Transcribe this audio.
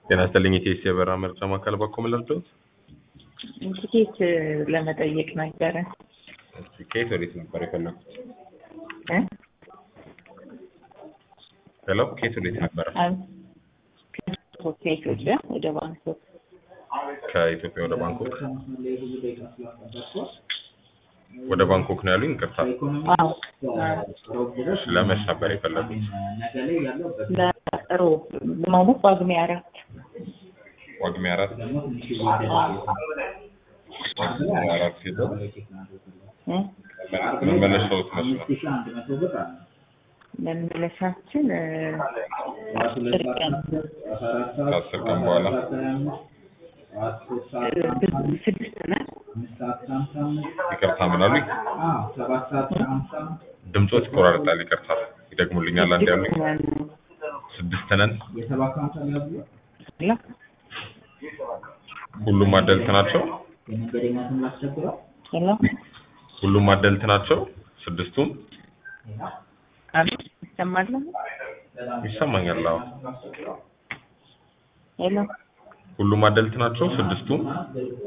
ጤና ይስጥልኝ የኢቲኤስ የበረራ መረጃ ማዕከል በኩል ልርዳዎት? ትኬት ለመጠየቅ ነበረ ከየት ወዴት ነበር የፈለጉት? እ? ሄሎ ከየት ወዴት ነበረ? አይ፣ ከኢትዮጵያ ወደ ባንኮክ ከኢትዮጵያ ወደ ባንኮክ ወደ ባንኮክ ነው ያሉኝ። ይቅርታ አዎ ለመች ነበር የፈለጉት? ለሮብ ማለት ጳጉሜ አራት ጳጉሜ አራት ጳጉሜ አራት ሄደው እ? መመለሻዎት መች ነው? መመለሻችን እ፣ አስር ቀን ከአስር ቀን በኋላ እ፣ ስድስት ነን ይቅርታ ምን አሉኝ? ድምፆት ይቆራርጣል። ይቅርታ ይደግሙልኛል። አንድ ያሉኝ ስድስት ነን ስድስት ነን። ላ ሁሉም አደልት ናቸው። ሄሎ ሁሉም አደልት ናቸው። ስድስቱም አቤት ይሰማል ይሰማኛል። አዎ ሄሎ ሁሉም አደልት ናቸው። ስድስቱም